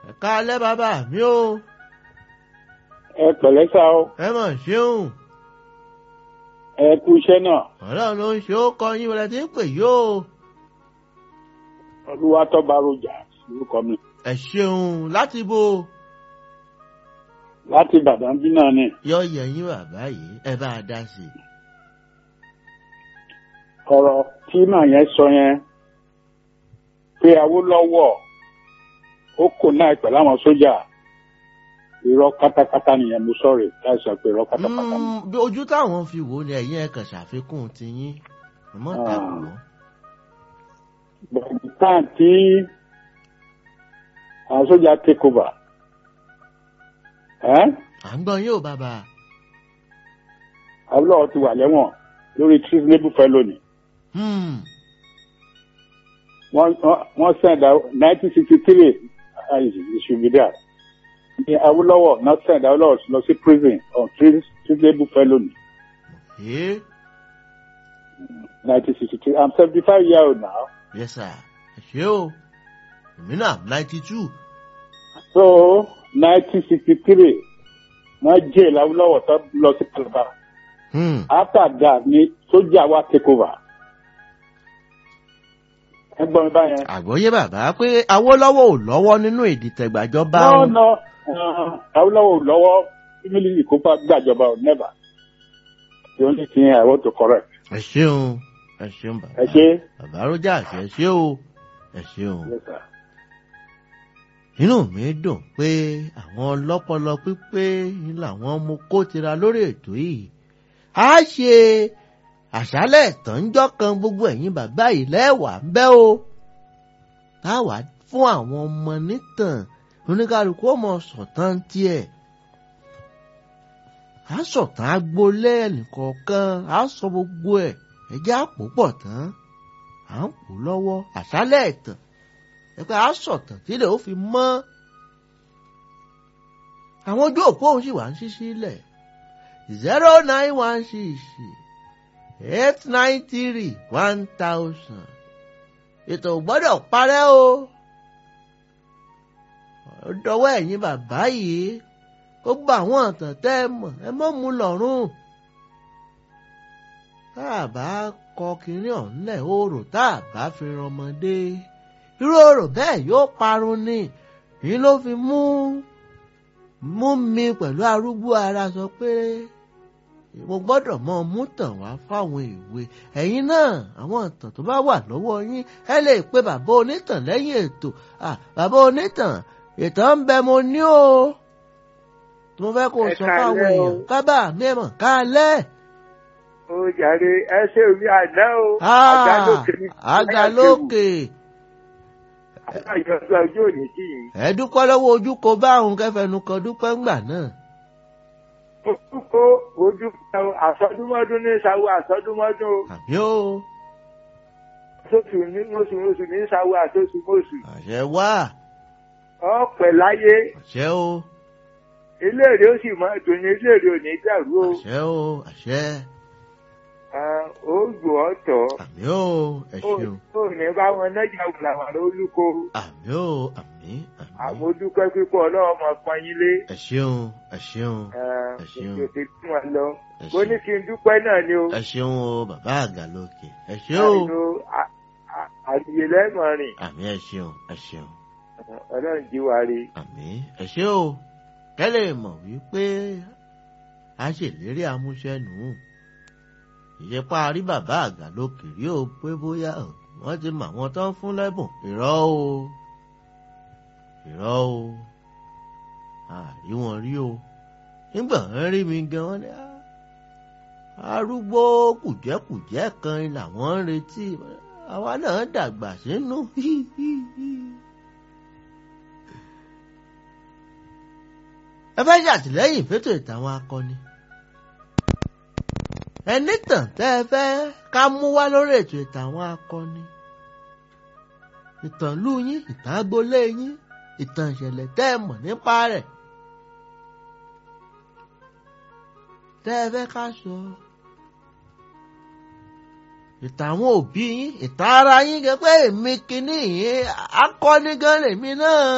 ẹ káalẹ́ bàbá mi o ẹ pẹ̀lẹ́ sá o ẹ mọ̀ ṣeun ẹ kú iṣẹ́ náà ọlọ́run ló ń ṣe ó kọ yín wọlé tí ń pè yó olúwatọ́ba rojà lórúkọ mi ẹ ṣeun láti bo láti ìbàdàn bí náà ni yọ yẹ yín bàbá yìí ẹ bá a dá sí i. ọ̀rọ̀ tí màá yẹn sọ yẹn pé awólọ́wọ̀ ó kò náà pẹ̀lú àwọn sójà irọ́ pátápátá nìyẹn mo sọ̀rọ̀ láìsọ pé irọ́ pátápátá ni. Mm, bí ojú táwọn fi wò ó ni ẹ̀yin ẹ̀ kàn ṣàfikún tiyín ọmọ Ah. tàbí wọn. bọ̀dù táà tí àwọn sójà take over ẹ́ à ń gbọ́ yín ò bàbá awólọ́wọ̀ ti wà lẹ́wọ̀n lórí treasonable felony Hmm, wọ́n wọ́n- wọ́n send out nineteen sixty three it should be there ní awolowo not send awolowo lọ sí prison on treasonable felony ẹ́ nineteen sixty three i'm seventy five years old now yes sir ẹ ṣe o èmi náà ninety two so nineteen sixty three wọ́n jail awolowo tó lọ sí calabar after that ni sójà wa take over ẹ gbọ́ mi báyẹn. àgbọ́yé bàbá pé awólọ́wọ̀ ò lọ́wọ́ nínú ìdìtẹ̀gbàjọba no o. no uh, awolowo lọ́wọ́ family ìkópa gbàjọba ò never the only thing i want to correct. ẹ ṣeun ẹ ṣeun bàbá ẹ ṣe. bàbá rọjà ẹ ṣe o ẹ ṣeun. Yes, sir. inú mi dùn pé àwọn ọlọ́pọlọ pípé ni làwọn mú kó tira lórí ètò yìí a ṣe àṣálẹ̀ ìtànjọ́ kan gbogbo ẹ̀yin bàbá yìí lẹ́wàá ń bẹ́ o táwa fún àwọn ọmọ nítàn oníkálukú ọmọ sọ̀tàn tiẹ̀ a sọ̀tàn agboolé ẹnìkọ̀ọ̀kan a sọ gbogbo ẹ̀ ẹjẹ́ àpò pọ̀ tán à ń kú lọ́wọ́ àṣálẹ̀ ìtàn ẹgbẹ́ asọ̀tàn tí ilẹ̀ ó fi mọ́ àwọn ojú òpó òun sì wà ń ṣí sílẹ̀ zero nine one six eight nine three one thousand ètò ò gbọ́dọ̀ parẹ́ o ó dọwọ́ ẹ̀yin bàbá yìí ó gba àwọn ọ̀tàn tẹ́ ẹ mọ̀ ẹ mọ́ mú lọ́rùn tá a bá kọ kínní ọ̀hún lẹ̀ oòrùn tá a bá fi ran ọmọdé irú ọ̀rọ̀ bẹ́ẹ̀ yóò parun ni èyí ló fi mú mú mi pẹ̀lú arúgbó ara sọ pé mo gbọ́dọ̀ mọ mú tàn wá fáwọn ìwé ẹ̀yin náà àwọn ìtàn tó bá wà lọ́wọ́ yín ẹ lè pe bàbá onítàn lẹ́yìn ètò Ah, bàbá onítàn ìtàn ń bẹ mo ní o tí mo fẹ́ kó o Ẹ sọ fáwọn káalẹ́ o. èèyàn kábà mẹ́mọ̀ kálẹ̀ ó jàre ẹ ṣe omi àná o Ah, àgálòkè ní àgàlókè àyọ̀sọ ọjọ́ òní sí yìí ẹ dúpẹ́ lọ́wọ́ ojú kò bá òun kẹfẹ́nu kan dúpẹ́ ńgbà náà. ojúkó ojúkó àsọdúnmọ́dún ní sáwó àsọdúnmọ́dún o àbí ó oṣooṣù ní oṣù oṣù ní sáwó àṣoṣù mọ́ṣù àṣẹ wá ọ̀pẹ̀ láyé àṣẹ ó iléèrè ó sì máa dùn ní iléèrè ò ní dàrú o àṣẹ ó àṣẹ Ah, ó gbò ọ́ tọ̀ àmì ó ẹ ó ṣeun ó ní bá wọn nájà wùlàwàlà olúko àmì ó àmì àmì àmójúpẹ́ pípọ̀ ọlọ́wọ́ máa pọn yín lé ẹ ṣeun ẹ ṣeun Ah, Ẹ ṣeun. ètò tí wọn lọ ẹ ó ní ṣeun kí n dúpẹ́ náà ni o. ẹ ṣeun o bàbá àgàlókè ẹ ṣe ó àìlò àdìyẹ lẹ́mọ̀ rìn àmì ẹ ṣeun ẹ ṣeun ọlọ́run jí wa rí. àmì ẹ ṣe ó kẹ́lẹ́ mọ̀ wípé a ṣèlérí amúṣẹ́nu ìyẹpá rí bàbá àgàlókè rí o pé bóyá o, wọ́n ti mọ àwọn tó ń fún lẹ́bùn irọ́ o irọ́ o àrí wọn rí o nígbà wọn rí mi gan wọn ni "Ah, arúgbó kùjẹ́kùjẹ́ kan làwọn ń retí àwa náà dàgbà sínú ẹ fẹ́ ṣàtìlẹ́yìn fẹ́tò ìtàwọn akọni ẹni tàn tẹ́ ẹ fẹ́ ká mú wá lórí ètò ìtàwọn akọni ìtàn ìlú yín ìtàn agboolé yín ìtàn ìṣẹ̀lẹ̀ tẹ́ ẹ mọ̀ nípa rẹ̀ tẹ́ ẹ fẹ́ ká sọ ìtàn àwọn òbí yín ìtàn ara yín gẹ́gẹ́ pé èmi kìíní yín akọni gan lèmi náà.